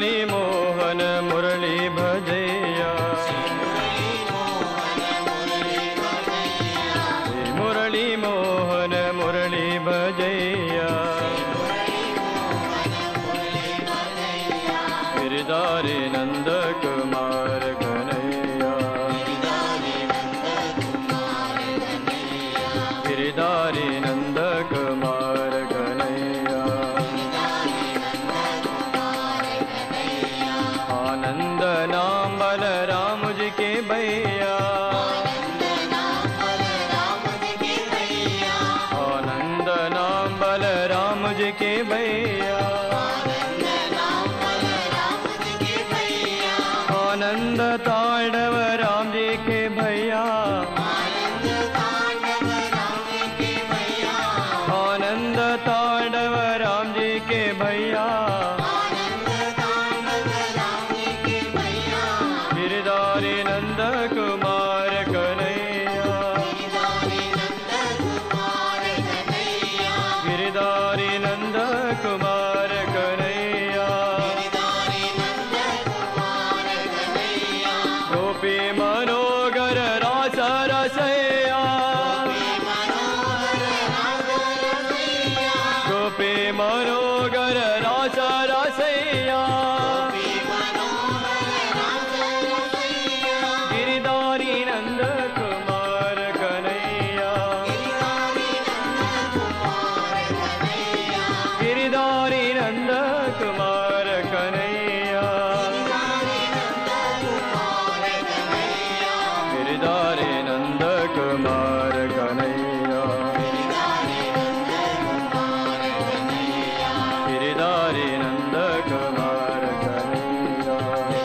मुरली मोहन मुरली भजैया श्री मुरली मोहन मुरली भजैया गिरधारी नंद कुमार कन्हैया गिरधारी नंद कुमार कन्हैया आनंद नाम बलराम जी के भैया आनंद नाम बलराम जी के भैया आनंद तांडव राम जी के भैया आनंद तांडव राम जी के भैया गिरधारी नंद कुमार कन्हैया गिरधारी नंद कुमार कन्हैया गोपी मनोगर रास रसैया गोपी मनोगर रास रसैया गिरधारी नंद कुमार कन्हैया गिरधारी नंद कुमार कन्हैया गिरधारी नंद कुमार कन्हैया गिरधारी नंद कुमार कन्हैया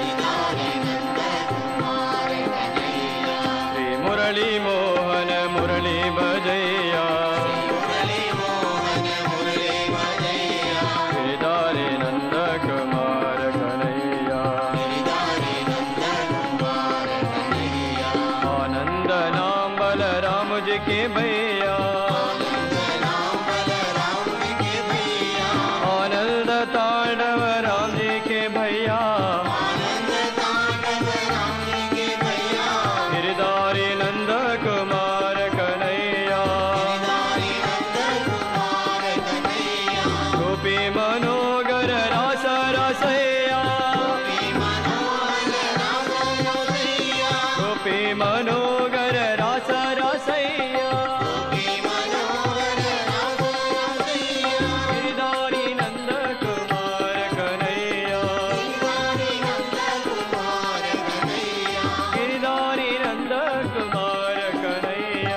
श्री मुरली मोहन मुरली भजैया गिरधारी नंद कुमार कन्हैया आनंद नाम बलराम जी के भैया आनंद तांडव राम जी के भैया गिरधारी नंद कुमार कन्हैया गोपी मनोगर रास रसैया गोपी मनोगर रास रसैया गिरधारी नंद कुमार कन्हैया गिरधारी नंद कुमार कन्हैया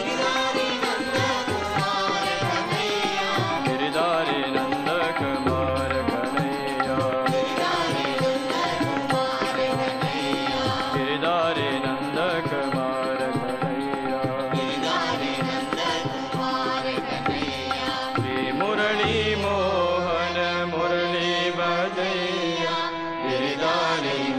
गिरधारी नंद कुमार कन्हैया गिरधारी नंद कुमार कन्हैया श्री मुरली मोहन मुरली बजैया गिरधारी